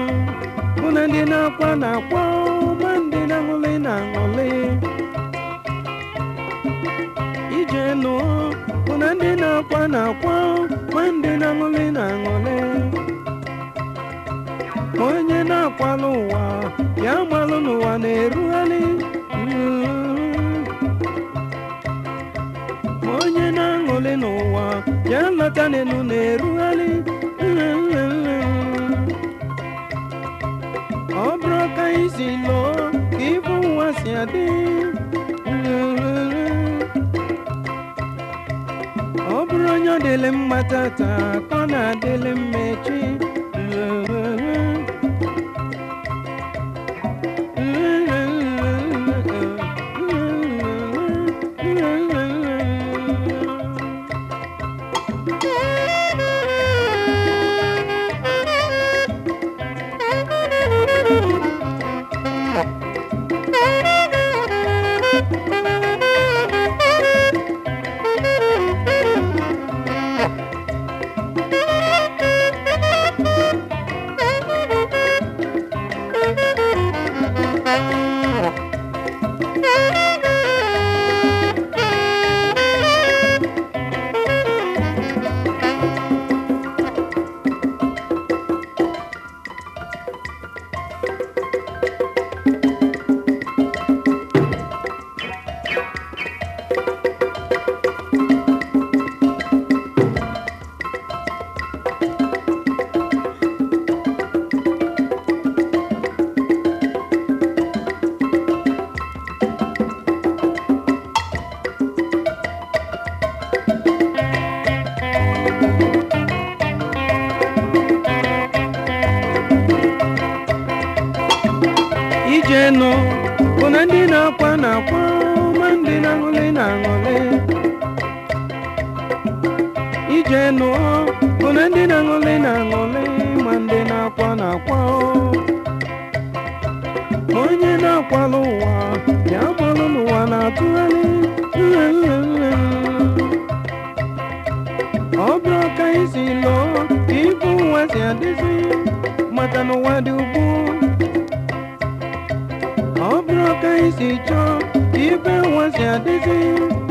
bụ na ndị na-akwa na-akwa ma ndị na-aṅụlị na-aṅụlị ije nụ bụ na ndị na-akwa na-akwa ma ndị na-aṅụlị na-aṅụlị ma onye na-akwala ụwa ya malụ n'ụwa na-erugharị ma onye na-aṅụlị n'ụwa ya lọta n'elu na-erugharị ọ bụrụ ka anyị si lụọ ka ibu ụwa si adị ọ bụrụ onye ọ dịlị mma tata ka ọ na-adịlị mma echi ije nụ bụ na ndị na-akwa na-akwa ma ndị na-aṅụlị na-aṅụlị ije nụ bụ na ndị na-aṅụlị na-aṅụlị ma ndị na-akwa na-akwa ma onye na-akwala ụwa ya gbalụ n'ụwa na-atụgharị ọ bụrụ ka anyị si lụọ ka ibu ụwa si adịzi maka n'ụwa dị ugbu ọ bụrụ ka anyị si chọọ ka ibe ụwa si adịzi